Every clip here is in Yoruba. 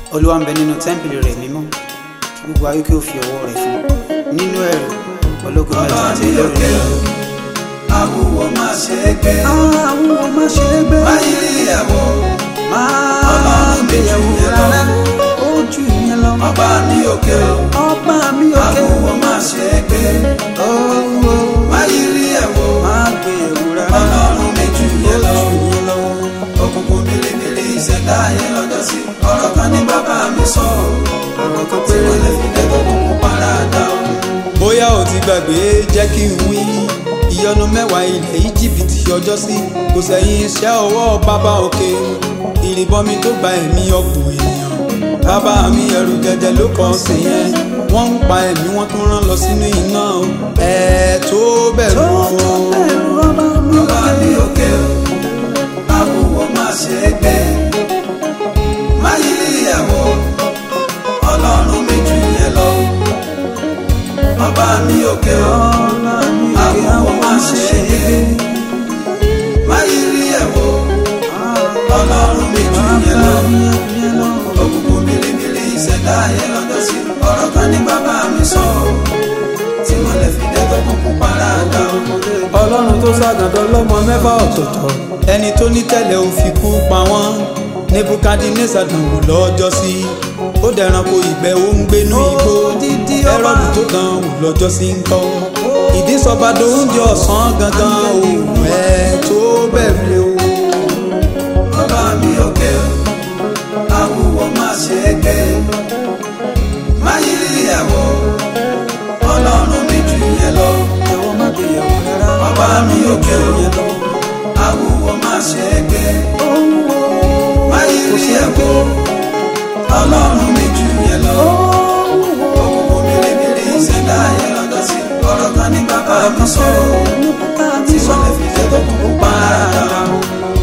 olúwa ń bẹ nínú tẹ́ḿpìlì rẹ̀ mímọ́ kí gbogbo ayé kí ó fi ọwọ́ rẹ̀ fún nínú ẹ̀rù ológun mẹ́ta Bàbá àti mi lórí òkè o, àwùwọ̀ má ṣe é gbé. àwọn ọmọ ṣe é gbé Báyìí rí ẹ̀wọ̀, máa Ọlọ́run mi jù gbéyàwó yẹn lọ. rárá ó jù yẹn lọ ọba mi òkè o, ọba mi òkè àwùwọ̀ má ṣe é gbé. owó Báyìí rí ẹ̀wọ̀, máa gbéyàwó rárá Ọlọ́run mi jù ó yẹn lọ. jù yẹn lọ. Òkùnkùn bìrìbìrì ìṣẹ̀dá ayé lọ́jọ́ sí. Ọ̀rọ̀ kan ní bàbá mi sọ o, ọ̀rọ̀ kan tí péré mo lè fi dẹ́kun kúkú paradà o. bóyá ò ti gbàgbé jẹ́ kí n wí ìyọnu mẹ́wàá ilẹ̀ íjíbítì ọjọ́ sí kò sẹ́yìn iṣẹ́ ọwọ́ bàbá òkè ìrìbọmi tó gba ẹ̀mí ọ̀pọ̀ ènìyàn bàbá mi ẹrù jẹjẹ ló kàn sí yẹn wọ́n ń pa ẹ̀mí wọ́n tún rán lọ sínú iná o ẹ̀ tó bẹ̀rù o. ẹ̀rù ọba mi Ọba mi òkè o, àwùwọ̀ má ṣe é gbé. Báyìí rí ẹ̀wọ̀, Ọlọ́run mi jù yẹn lọ. Ọba mi òkè o, ọba mi òkè àwùwọ̀ àwọn má ọmọ ṣe ṣe é gbé. Báyìí rí ẹ̀wọ̀, Ọlọ́run mi jù yẹn lọ. yẹn lọ. Òkùnkùn bìrìbìrì ìṣẹ̀dá ayé lọ́jọ́ sí. Ọ̀rọ̀ kan ní bàbá mi sọ o, tí mo lè fi dẹ́kun kúkú paradà o. ọlọ́run tó ságàdọ́ lọ́mọ mẹ́fà ọ̀tọ̀ọ̀tọ̀ ẹni tó ní tẹ́lẹ̀ ò fi kú pa wọ́n nebukadneza dànwò lọ́jọ́ sí ó dẹranko ìgbẹ́ ó ń gbénú igbó Odidi ọba. ẹrọ́dù tó dán wò lọ́jọ́ sí ń kọ́ ìdísọba dóúnjẹ ọ̀sán gangan òun ẹ̀ tó bẹ̀rù o. Ọba mi òkè o, àwùwọ̀ má ṣe é gbé. Máyì rí ẹ̀wọ̀, Ọlọ́run mi jù yẹn lọ. Ẹ̀wọ̀n má gbéyàwó rárá. Ọba mi òkè o, àwùwọ̀ má ṣe é gbé. Máyì rí ẹ̀wọ̀, Ọlọ́run mi jù yẹn lọ. Òkùnkùn bìrìbìrì ìṣẹ̀dá ayé lọ́jọ́ sí. Ọ̀rọ̀ kan ní bàbá mi sọ o, tí wọ́n lè fi jẹ́ tó kúkú pa ara dà o.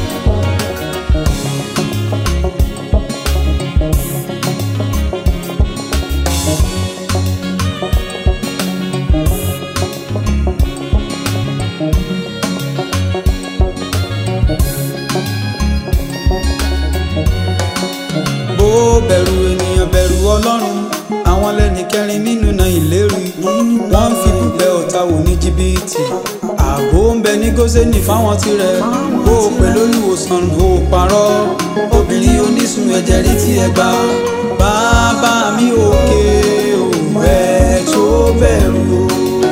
bó bẹ̀rù ènìyàn bẹ̀rù ọlọ́run àwọn lẹ́ni kẹrin nínú náà ìlérí wọ́n ń fi búbẹ́ ọ̀tá wò ní jìbìtì ààbò ń bẹ ní gósẹ́nì fáwọn tirẹ̀ bó o pè lólùwòsàn bó o parọ́ obìnrin onísun ẹ̀jẹ̀ rí tí ẹ gbà bàbá mi òkè òwẹ̀ tó bẹ̀rù o.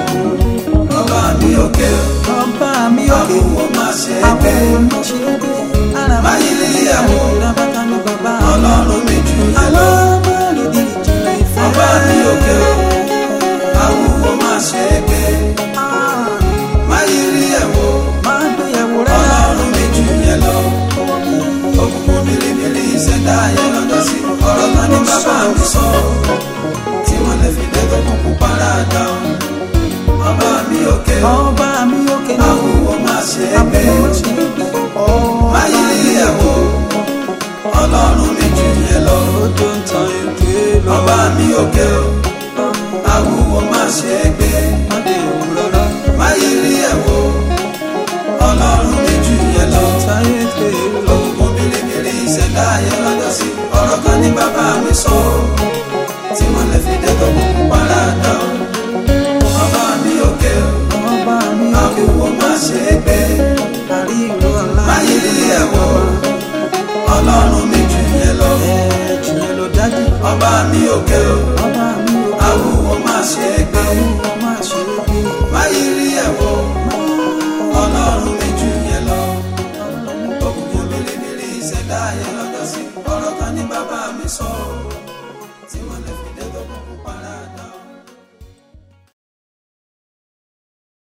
Ọba mi òkè o, Ọba mi òkè. àwùwọ̀ má ṣe é gbé. Àwọn ọmọ ṣe é gbé. Ara Máa yí rí ẹ̀wọ̀. Ìrabata ni bàbá mi. Ọlọ́run mi jù yẹn lọ. Alámọ̀rìndì ìjìnlẹ̀ ìfẹ́. Ọba mi òkè o, àwùwọ̀ má ṣe é gbé. Ah, Máa yí rí ẹ̀wọ̀. Máa gbéyàwó rárá. Ọlọ́run mi jù yẹn lọ. Òkùnkùn bìrìbìrì ìṣẹ̀dá ayé lọ́jọ́ sí. Ọ̀rọ̀ kan ní bàbá mi sọ. Tí wọ́n lè fi dẹ́kun kúkú paradà o. Ọba mi òkè o, Ọba mi òkè. àwùwọ̀ má ṣe é gbé. Àwọn ọmọ ṣe é gbé. Máa yí rí ẹ̀wọ̀. Ọlọ́run mi jù yẹn lọ. Ojú ń tan ìgbé lọ. Ọba mi òkè o, àwùwọ̀ má ṣe é gbé. Má gbéyàwó rárá. Máyì rí ẹ̀wọ̀, Ọlọ́run mi jù yẹn lọ. Táyé gbé lọ. Òkùnkùn bìrìbìrì ìṣẹ̀dá ayé lọ́jọ́ sí. Ọ̀rọ̀ kan ní bàbá mi sọ, tí wọ́n lè fi dẹ́kọ̀ kúkú paradà o. Ọba mi òkè o, Ọba mi òkè. àwùwọ̀ má ṣe é gbé. Àrí ìlú ọ̀la. Máyì rí ẹ̀wọ̀, Ọlọ́run mi jù yẹn lọ. Ẹ̀jù yẹn ló dájú. Ọba mi òkè o, Ọba mi òkè. àwùwọ̀ má ṣe é gbé. Àwọn ọmọ ṣe é gbé. Máyì rí ẹ̀wọ̀, Ọlọ́run mi jù yẹn lọ. Òkùnkùn bìrìbìrì ìṣẹ̀dá ayé lọ́jọ́ sí. Ọ̀rọ̀ kan ní bàbá mi sọ.